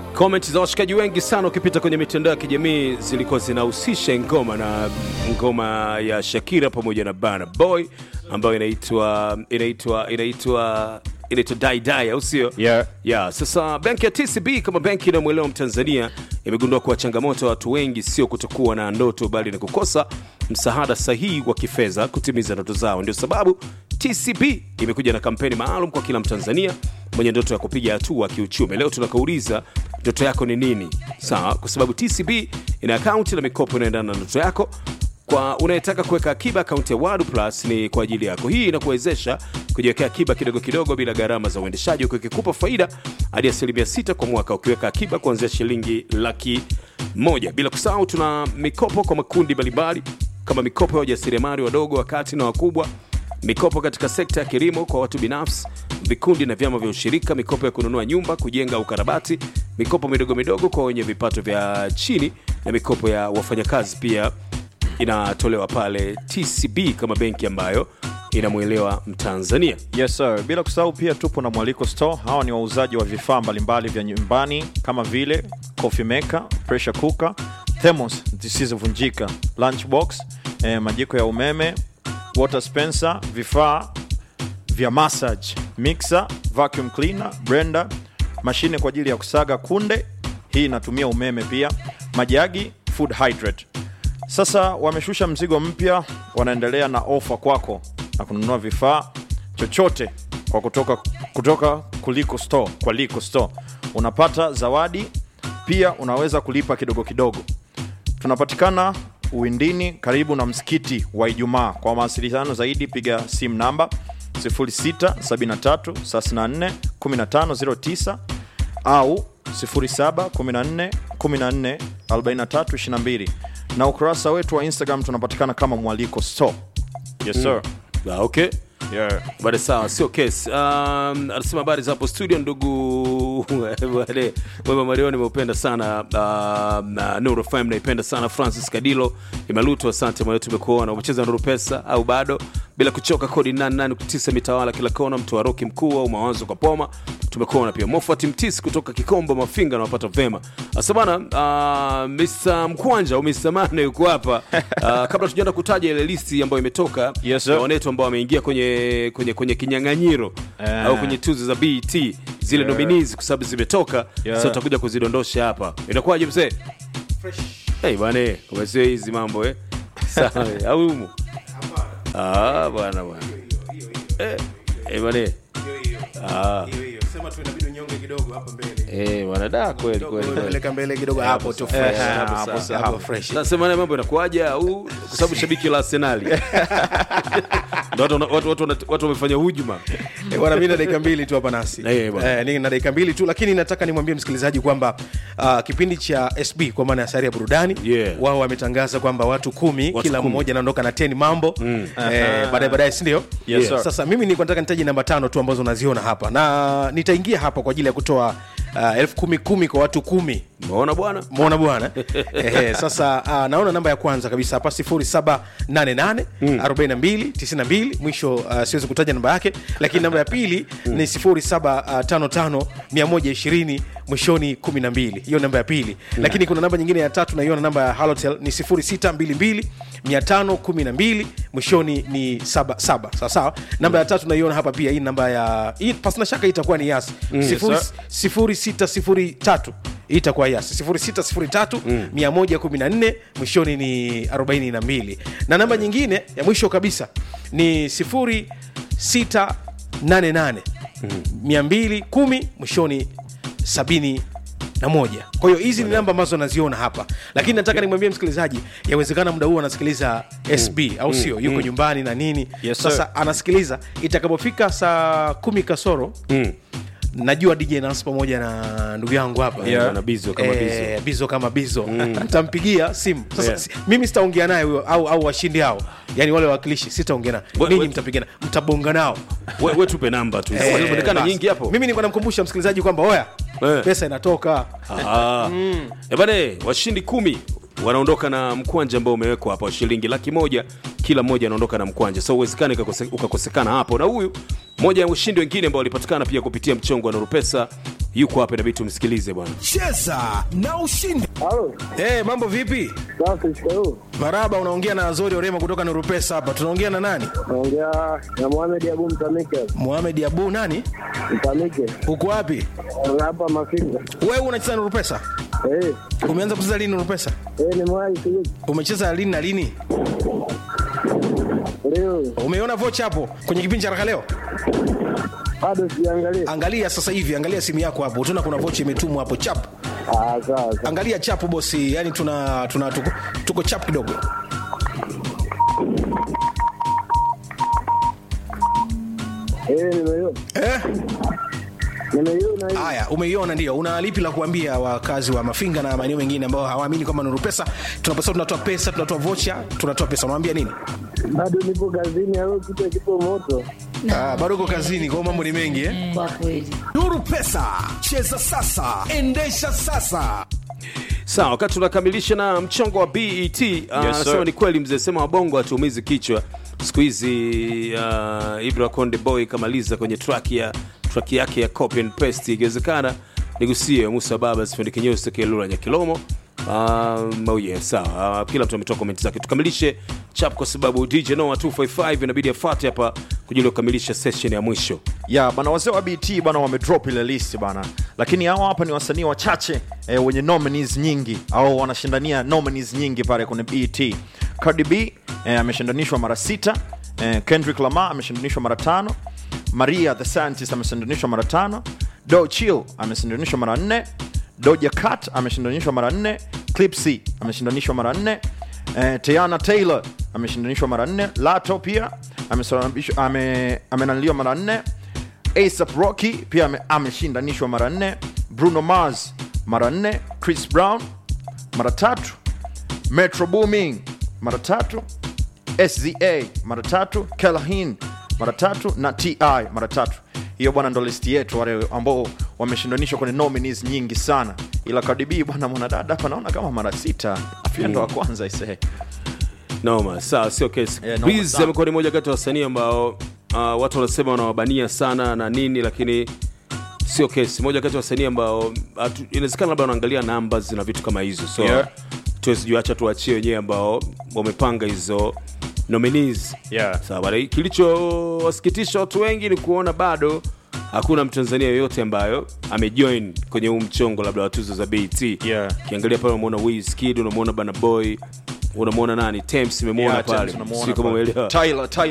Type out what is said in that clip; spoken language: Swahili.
Comment za washikaji wengi sana ukipita kwenye mitandao ya kijamii zilikuwa zinahusisha ngoma na ngoma ya Shakira pamoja na Burna Boy ambayo inaitwa inaitwa inaitwa inaitwa Dai Dai au sio? Yeah. Yeah, sasa benki ya TCB kama benki inayomwelewa Mtanzania imegundua kuwa changamoto ya watu wengi sio kutokuwa na ndoto bali ni kukosa msaada sahihi wa kifedha kutimiza ndoto zao. Ndio sababu TCB imekuja na kampeni maalum kwa kila Mtanzania mwenye ndoto ya kupiga hatua kiuchumi. Leo tunakauliza ndoto yako ni nini? Sawa, kwa sababu TCB ina akaunti na mikopo inaendana na ndoto yako kwa unayetaka kuweka akiba akaunti ya Wadu Plus ni kwa ajili yako. Hii inakuwezesha kujiwekea akiba kidogo kidogo bila gharama za uendeshaji, huku ikikupa faida hadi asilimia sita kwa mwaka ukiweka akiba kuanzia shilingi laki moja. Bila kusahau, tuna mikopo kwa makundi mbalimbali kama mikopo ya wajasiriamali wadogo, wakati na wakubwa, mikopo katika sekta ya kilimo kwa watu binafsi, vikundi na vyama vya ushirika, mikopo ya kununua nyumba, kujenga au ukarabati, mikopo midogo midogo kwa wenye vipato vya chini na mikopo ya wafanyakazi pia inatolewa pale TCB kama benki ambayo inamwelewa Mtanzania. Yes sir. Bila kusahau pia tupo na Mwaliko Store. Hawa ni wauzaji wa vifaa mbalimbali vya nyumbani kama vile coffee maker, pressure cooker, thermos zisizovunjika, lunchbox, eh, majiko ya umeme, water dispenser, vifaa vya massage, mixer, vacuum cleaner, blender, mashine kwa ajili ya kusaga kunde, hii inatumia umeme pia, majagi, food hydrate. Sasa wameshusha mzigo mpya, wanaendelea na ofa kwako na kununua vifaa chochote kwa kutoka, kutoka kuliko store, kwa Liko Store unapata zawadi pia, unaweza kulipa kidogo kidogo. Tunapatikana Uwindini karibu na msikiti wa Ijumaa. Kwa mawasiliano zaidi piga simu namba 0673341509 au 0714144322 na ukurasa wetu wa Instagram tunapatikana kama Mwaliko Store. Yes sir. Ah, okay. Yeah. Bada sawa, sio kesi. Um, anasema habari za hapo studio, ndugu wale Wema Mario, nimeupenda sana uh, na Nuru FM naipenda sana. Francis Kadilo Imaluto, asante mwana, tumekuona umecheza Nuru Pesa au bado? Bila kuchoka, kodi 88.9 mitawala kila kona, mtu wa roki mkuu au mawazo kwa poma, tumekuona pia. Mofat Mtisi kutoka Kikombo Mafinga, nawapata vema. Asa bana, uh, Mr Mkwanja au Mr Mane yuko hapa uh, kabla tujaenda kutaja ile listi ambayo imetoka Yes, sir. ya wanetu ambao wameingia kwenye kwenye kwenye kinyang'anyiro Eh. au kwenye tuzo za BET zile Yeah. nominees kwa sababu zimetoka Yeah. sasa tutakuja kuzidondosha hapa inakuwaje mzee hey, bwana umesio hizi mambo eh sawa eh, au humu ah bwana bwana eh eh bwana ah Sema tu inabidi unyonge kidogo hapa mbele. eh bwana da kweli kweli kweli Peleka mbele kidogo hapo tu fresh. Eh, Hapo hapo sawa, sawa. hapo fresh. nasema naye mambo inakuwaje au kwa sababu shabiki la Arsenal ndio watu watu watu wana- watu wamefanya hujuma Eh, Bwana mimi na dakika mbili tu hapa nasi. Eh, bwana. Eh, ni na dakika mbili tu lakini nataka nimwambie msikilizaji kwamba uh, kipindi cha SB kwa maana ya sari ya burudani Yeah. wao wametangaza kwamba watu kumi Watu kila kumi. mmoja anaondoka na 10 mambo mm. eh, baadaye baadaye si ndio? Yes, sir. Sasa mimi nilikuwa nataka nitaje namba tano tu ambazo unaziona hapa na nitaingia hapa kwa ajili ya kutoa uh, elfu kumi kumi kwa watu kumi umeona bwana mona bwana Ehe, sasa uh, naona namba ya kwanza kabisa hapa 0788 42 92 mwisho uh, siwezi kutaja namba yake lakini namba ya pili ni 0755 120 mwishoni 12 hiyo namba ya pili lakini kuna namba nyingine ya tatu naiona namba ya halotel ni 0622 512 mwishoni ni 77 sawa sawa namba ya tatu naiona hapa pia hii namba ya hii pasina shaka hii itakuwa ni yas Sifuri- sir. 0603 hii itakuwa yas 0603 114 mwishoni ni 42 na namba nyingine ya mwisho kabisa ni 0688 210 mwishoni 70 na moja kwa hiyo hizi ni namba ambazo naziona hapa lakini nataka nimwambie msikilizaji yawezekana muda huu anasikiliza sb au sio yuko nyumbani na nini Yes, sir. sasa anasikiliza itakapofika saa kumi kasoro najua dj nas pamoja na ndugu yangu hapa Yeah. Bwana Bizo kama Eh, bizo kama bizo ntampigia simu sasa Yeah. si- mimi sitaongea naye huyo au, au washindi hao yani wale wawakilishi sitaongea naye We- ninyi we- mtapigana mtabonga nao we, we tupe namba tu Eh, zinaonekana basi. nyingi hapo mimi niko namkumbusha msikilizaji kwamba oya Eh. pesa inatoka Ah. Eh, bane washindi kumi wanaondoka na mkwanja ambao umewekwa hapa wa shilingi laki moja kila mmoja anaondoka na mkwanja so uwezekani ukakose- ukakosekana hapo na huyu moja ya ushindi wengine ambao walipatikana pia kupitia mchongo wa nurupesa yuko hapa inabidi tumsikilize bwana cheza na ushindi Halo, hey, mambo vipi safi, shikamoo. maraba unaongea na azori orema kutoka nurupesa hapa tunaongea na nani Naongea na Mohamed Abu Mtamike. muhamed abu nani Mtamike. uko wapi Hapa Mafinga. wewe unacheza nurupesa Eh, umeanza kucheza lini nurupesa eh ni mwai sijui. umecheza lini na lini Leo umeona vocha hapo kwenye kipindi cha haraka leo bado siangalia. angalia sasa hivi angalia simu yako hapo utaona kuna vocha imetumwa hapo chap Ah, sawa. sawa. angalia chapu bosi yani tuna, tuna tuko, tuko chap kidogo Eh, nimeiona. eh? Nimeiona hii. haya umeiona ndio una lipi la kuambia wakazi wa mafinga na maeneo mengine ambao hawaamini kwamba nuru pesa tunapesa tunatoa pesa tunatoa vocha tunatoa pesa unawambia nini Bado nipo kazini au kitu kipo moto. ah, bado uko kazini kwao mambo ni mengi eh? kwa kweli nuru pesa cheza sasa endesha sasa sawa wakati tunakamilisha na mchongo wa bet uh, anasema sir. ni kweli mzee sema wabongo hatuumizi kichwa siku hizi uh, ibra konde boy kamaliza kwenye track ya track yake ya copy and paste ikiwezekana nigusie musa baba sifundi kinyosi kelula nyakilomo Um, oh yeah, sawa uh, kila mtu ametoa komenti zake tukamilishe chap kwa sababu dj noa 255 inabidi afate hapa kujili kukamilisha session ya mwisho ya bana wazee wa bt bana wamedrop ile list bana lakini hawa hapa ni wasanii wachache eh, wenye nominees nyingi au wanashindania nominees nyingi pale kwenye bt cardi b eh, ameshindanishwa mara sita eh, kendrick lamar ameshindanishwa mara tano maria the scientist ameshindanishwa mara tano do chill ameshindanishwa mara nne doja cat ameshindanishwa mara nne clipsy ameshindanishwa mara nne eh, teana taylor ameshindanishwa mara nne lato pia amesababishwa- ame- amenaniliwa mara nne asap rocky pia ame- ameshindanishwa mara nne bruno mars mara nne chris brown mara tatu metro booming mara tatu sza mara tatu kelahin mara tatu na ti mara tatu hiyo bwana ndo listi yetu wale ambao wameshindanishwa kwenye nominees nyingi sana ila kadibii bwana mwanadada hapa naona kama mara sita afia ndo wa kwanza isee noma sawa sio kesi Yeah, noma Breeze sana. amekuwa ni moja kati ya wasanii ambao uh, watu wanasema wanawabania sana na nini lakini sio kesi moja kati ya wasanii ambao hatu- inawezekana labda wanaangalia numbers na vitu kama hizo so Yeah. tuwezijuacha tuachie wenyewe ambao wamepanga hizo nominees Yeah. sawa bana. kilichowasikitisha watu wengi ni kuona bado hakuna mtanzania yoyote ambayo amejoin kwenye huu mchongo labda wa tuzo za bet Yeah. ukiangalia pale unamwona Wizkid unamwona bana boy unamwona nani Tems imemwona Yeah, pale Tems tunamuona sijui kama pale. umeelewa Tyler- Tyler